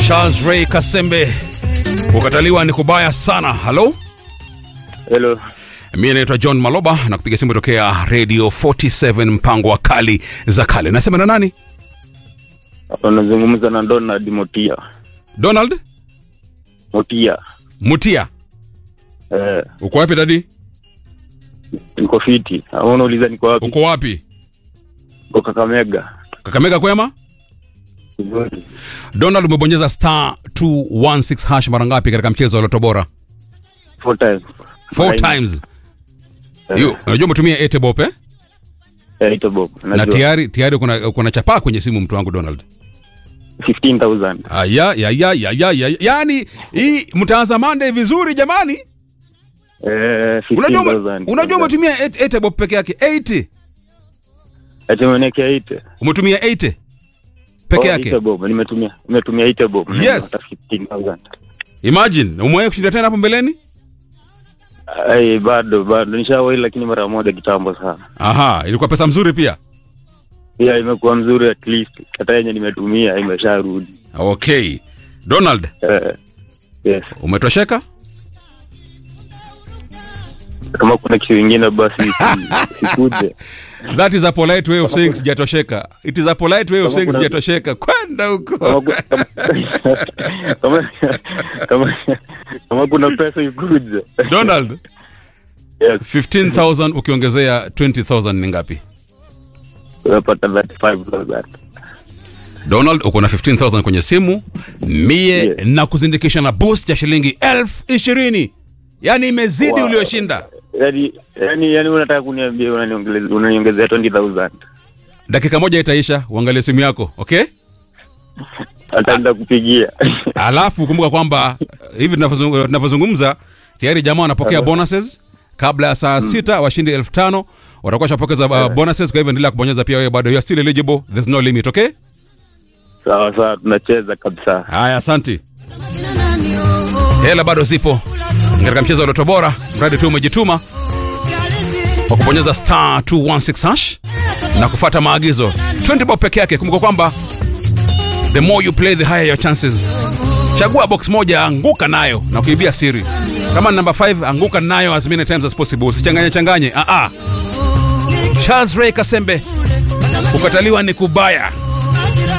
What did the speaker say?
Charles Ray Kasembe, kukataliwa ni kubaya sana. Halo, Hello. mimi naitwa John Maloba na kupiga simu tokea Radio 47 mpango wa kali za kale. Nasema na nani? Hapa nazungumza na Donald Motia. Donald Motia. Mutia, Eh, uko wapi dadi? niko fiti. Au unauliza niko wapi? Uko wapi? Niko Kakamega. Kakamega kwema? Vizuri. Donald, umebonyeza star 216 hash mara ngapi katika mchezo wa Loto Bora? Four times. Four Mara nne. times. Eh, Yo, unajua umetumia Etebop eh? eh, ito bob. Na Najua. tayari tayari kuna kuna chapaa kwenye simu mtu wangu Donald. 15,000. Aya ya ya ya ya ya. Yaani hii mtaanza Monday vizuri jamani. Eh, Unajua ume- 15,000. unajua umetumia et- Etebop peke yake 80. Ati umenekea ite. Umetumia 80 peke Oh, yake. ite bob. Nimetumia nimetumia ite bob. Na Yes. nimepata 15,000. Imagine, umewahi kushinda tena hapo mbeleni? Ai, bado bado nishawahi lakini mara moja kitambo sana. Aha, ilikuwa pesa mzuri pia. Pia imekuwa mzuri at least. Hata yenye nimetumia imesharudi. Okay. Donald, Eh, yes. umetosheka? Kama kuna kitu kingine basi si- sikuje. That is a polite way of saying sijatosheka. It is a polite way of Kama saying kuna- sijatosheka. Kwenda huko. kama, ku- kama, kama, kama kuna pesa ikuje Donald, yes, 15,000 ukiongezea 20,000 ni ngapi? unapata 35000 Donald, uko na 15,000 kwenye simu, mie Yes. na kuzindikisha na boost ya shilingi elfu ishirini. Yaani imezidi Wow. ulioshinda. yani yani yani unataka kuniambia unaniongezea unaniongezea 20000 Dakika moja itaisha, uangalie simu yako, okay? ataenda kupigia Alafu kumbuka kwamba uh, hivi tunavyozungu- tunavyozungumza tayari jamaa wanapokea bonuses kabla ya saa sita washindi elfu tano watakuwa shapokeza uh, bonuses. Kwa hivyo endelea kubonyeza pia wewe, bado you are still eligible, there's no limit, okay? sawa sawa tunacheza kabisa Haya, asanti. Hela bado zipo katika mchezo wa Loto Bora, mradi tu umejituma kwa kubonyeza star 216 hash na kufuata maagizo. 20 bob peke yake. Kumbuka kwamba the more you play the higher your chances. Chagua box moja, anguka nayo na kuibia siri. Kama ni number 5, anguka nayo as many times as possible. Usichanganye changanye. Ah ah. Charles Ray Kasembe, kukataliwa ni kubaya.